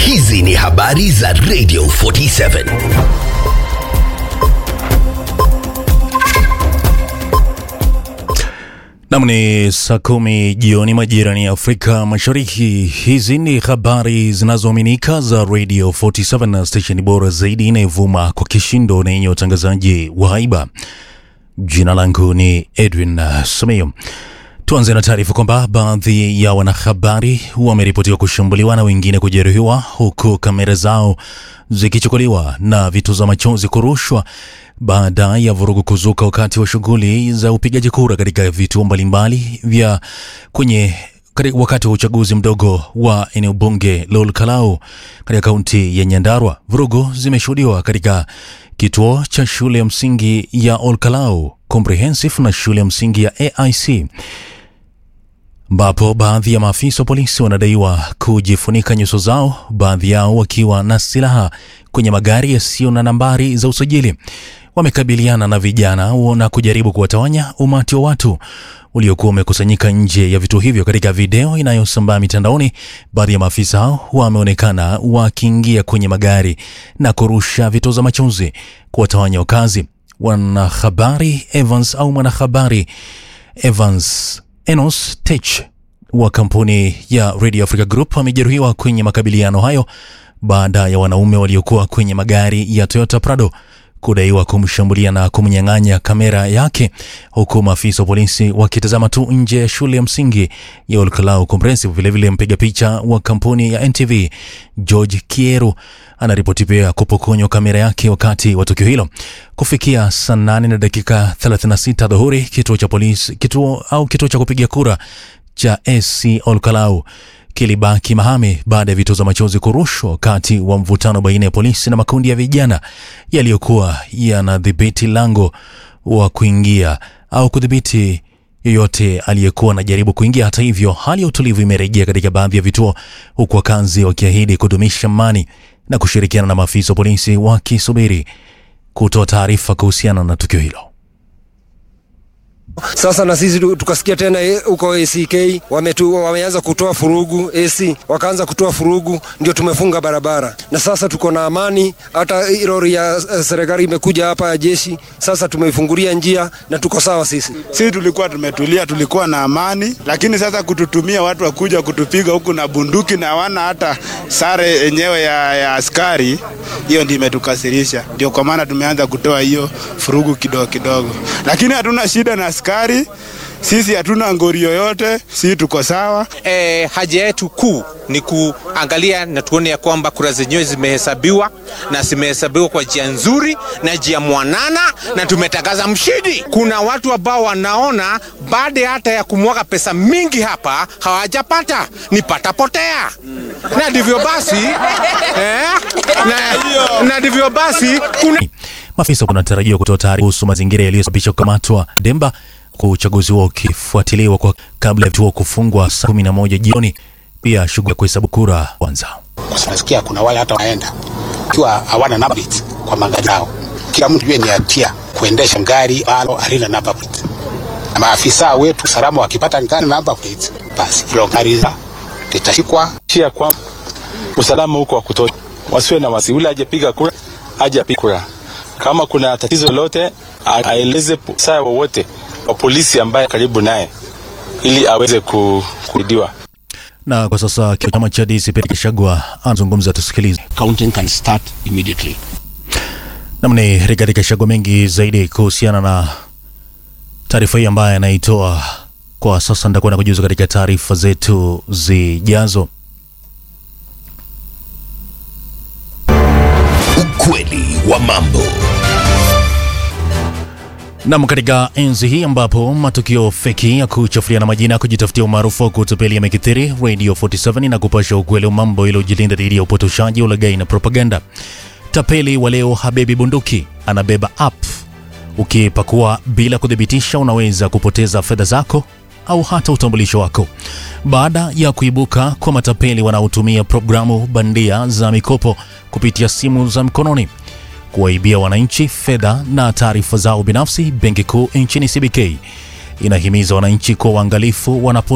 Hizi ni habari za Radio 47. Nam ni saa kumi jioni majirani ya Afrika Mashariki. Hizi ni habari zinazoaminika za Radio 47 na stesheni bora zaidi inayovuma kwa kishindo na yenye utangazaji wa haiba. Jina langu ni Edwin uh, Simiyu. Tuanze na taarifa kwamba baadhi ya wanahabari wameripotiwa kushambuliwa na wengine kujeruhiwa huku kamera zao zikichukuliwa na vituza machozi kurushwa baada ya vurugu kuzuka wakati wa shughuli za upigaji kura katika vituo mbalimbali vya kwenye katika wakati wa uchaguzi mdogo wa eneo bunge la Olkalau katika kaunti ya Nyandarua. Vurugu zimeshuhudiwa katika kituo cha shule ya msingi ya Olkalau Comprehensive na shule ya msingi ya AIC ambapo baadhi ya maafisa wa polisi wanadaiwa kujifunika nyuso zao, baadhi yao wakiwa na silaha kwenye magari yasiyo na nambari za usajili. Wamekabiliana na vijana na kujaribu kuwatawanya umati wa watu uliokuwa umekusanyika nje ya vituo hivyo. Katika video inayosambaa mitandaoni, baadhi ya maafisa hao wameonekana wakiingia kwenye magari na kurusha vitoza machozi kuwatawanya wakazi. Wanahabari Evans au mwanahabari Evans Enos Tech wa kampuni ya Radio Africa Group amejeruhiwa kwenye makabiliano hayo baada ya wanaume waliokuwa kwenye magari ya Toyota Prado kudaiwa kumshambulia na kumnyang'anya kamera yake, huku maafisa wa polisi wakitazama tu nje ya shule ya msingi ya Olkalau Comprehensive. Vilevile, mpiga picha wa kampuni ya NTV George Kieru anaripoti pia kupokonywa kamera yake wakati wa tukio hilo. Kufikia saa nane na dakika 36 dhuhuri, kituo cha polisi kituo au kituo cha kupiga kura cha SC Olkalau kilibaki mahame baada ya vitoza machozi kurushwa wakati wa mvutano baina ya polisi na makundi ya vijana yaliyokuwa yanadhibiti lango wa kuingia au kudhibiti yoyote aliyekuwa anajaribu kuingia. Hata hivyo, hali ya utulivu imerejea katika baadhi ya vituo, huku wakazi wakiahidi kudumisha amani na kushirikiana na maafisa wa polisi wakisubiri kutoa taarifa kuhusiana na tukio hilo. Sasa na sisi tukasikia tena huko ACK wametu, wameanza kutoa furugu AC, wakaanza kutoa furugu, ndio tumefunga barabara na sasa tuko na amani. Hata lori ya serikali imekuja hapa ya jeshi, sasa tumeifungulia njia na tuko sawa. Sisi sisi tulikuwa tumetulia, tulikuwa na amani, lakini sasa kututumia watu wakuja kutupiga huku na bunduki na hawana hata sare yenyewe ya, ya askari, hiyo ndio imetukasirisha. Ndio kwa maana tumeanza kutoa hiyo furugu kidogo kidogo, lakini hatuna shida na askari sisi hatuna ngori yoyote, sisi tuko sawa. E, haja yetu kuu ni kuangalia na tuone ya kwamba kura zenyewe zimehesabiwa na zimehesabiwa kwa njia nzuri na njia mwanana, na tumetangaza mshindi. Kuna watu ambao wanaona baada hata ya kumwaga pesa mingi hapa hawajapata, ni patapotea na ndivyo basi eh, na, na ndivyo basi kuna Maafisa wanatarajiwa kutoa taarifa kuhusu mazingira yaliyosababisha kukamatwa Demba kwa uchaguzi huo ukifuatiliwa kwa kabla ya vituo kufungwa saa kumi na moja jioni. Pia shughuli ya kuhesabu kura kwanza. Nasikia kuna wale hata wanaenda ikiwa hawana number plate kwa magari yao. Kila mtu yeye ni hatia kuendesha gari ambalo halina number plate, na maafisa wetu usalama wakipata gari number plate, basi hilo gari litashikwa. Chia kwa usalama huko wa kutosha, wasiwe na wasi. Ule ajepiga kura aje apige kura kama kuna tatizo lolote aeleze saa wowote wa polisi ambaye karibu naye ili aweze kusaidiwa. Na kwa sasa chama cha DCP Gachagua anazungumza, tusikilize. Counting can start immediately. Namni Rigathi Gachagua mengi zaidi kuhusiana na taarifa hii ambayo anaitoa kwa sasa, nitakuwa na kujuza katika taarifa zetu zijazo. Ukweli wa mambo. Nam, katika enzi hii ambapo matukio feki ya kuchafuliana majina ya kujitafutia umaarufu wa kutupeli yamekithiri, Radio 47 na kupasha ukweli wa mambo ili ujilinda dhidi ya upotoshaji, ulaghai na propaganda. Tapeli wa leo habebi bunduki, anabeba app. Ukipakua bila kuthibitisha, unaweza kupoteza fedha zako au hata utambulisho wako. Baada ya kuibuka kwa matapeli wanaotumia programu bandia za mikopo kupitia simu za mkononi kuwaibia wananchi fedha na taarifa zao binafsi, Benki Kuu nchini CBK inahimiza wananchi kuwa waangalifu wanapo